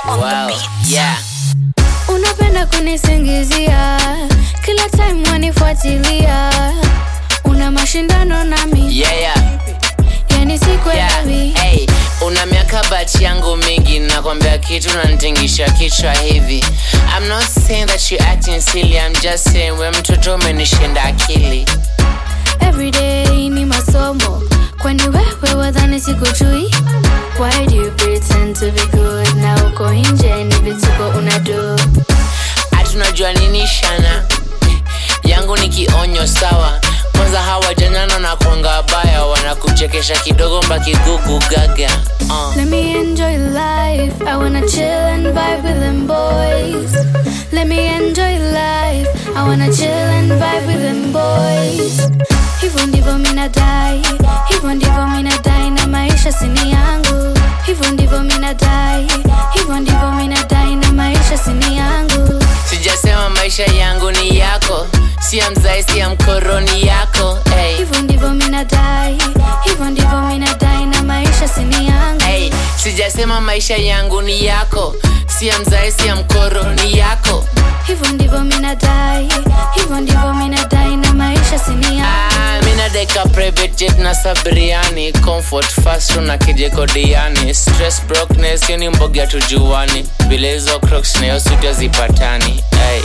Wow. Yeah. unapenda kunisingizia kila time wanifuatilia una mashindano nami Yeah, yeah. yani Yeah. sikwelewi Hey, una miaka bachi yangu mingi nakwambia kitu nantingisha kichwa hivi I'm not saying that you acting silly I'm just saying we mtoto umenishinda akili everyday ni masomo kwani wewe wadhani sikujui why do you pretend to be good na uko nje ni vituko unado hatunajua nini shana yangu ni kionyo sawa kwanza hawa janana na kwanga baya wanakuchekesha kidogo mbakigugu gaga uh. Let me enjoy life. I wanna chill and vibe with them boys. Let me enjoy life. I wanna chill and vibe with them boys. Hivyo ndivyo mina dai, hivyo ndivyo mina dai na maisha sini yangu. Hivyo ndivyo mina dai, hivyo ndivyo mina dai na maisha sini yangu. sijasema maisha yangu ni yako si ya mzai si ya mkoroni yako hey. Hivyo ndivyo mina dai, hivyo ndivyo mina dai na maisha sini yangu. Hey, sijasema maisha yangu ni yako si ya mzai si ya mkoro ni yako Hivyo ndivyo mina dai, hivyo ndivyo mina dai na maisha sini yangu. ah, mina deka private jet na sabriani comfort fast na kijekodiani stress brokness yoni mboga tujuani vile hizo crocs na hiyo suti hazipatani hey.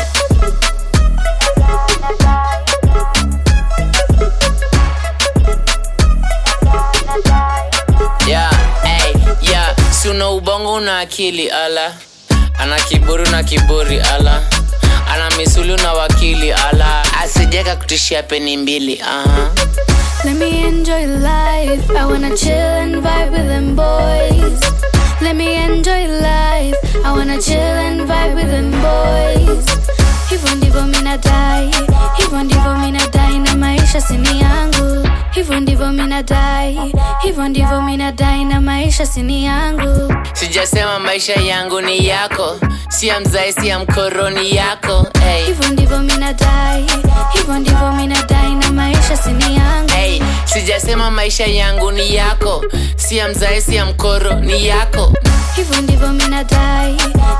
yeah, hey, yeah. si una ubongo una akili ala ana kiburi na kiburi ala ana misuli na wakili ala asijeka kutishia peni mbili aha Let me enjoy life. I wanna chill and vibe with them boys. Let me enjoy life. I wanna chill and vibe with them boys. Hivyo ndivyo mina dai, hivyo ndivyo mina dai na maisha sini yangu. Hivyo ndivyo mina dai, hivyo ndivyo mina dai na maisha sini yangu. sijasema maisha yangu ni yako si ya mzai si ya mkoroni yako hey. Hivyo ndivyo mina dai, hivyo ndivyo mina dai na maisha sini yangu. Hey, sijasema maisha yangu ni yako si ya mzai si ya mkoro ni yako Hivyo ndivyo mina dai,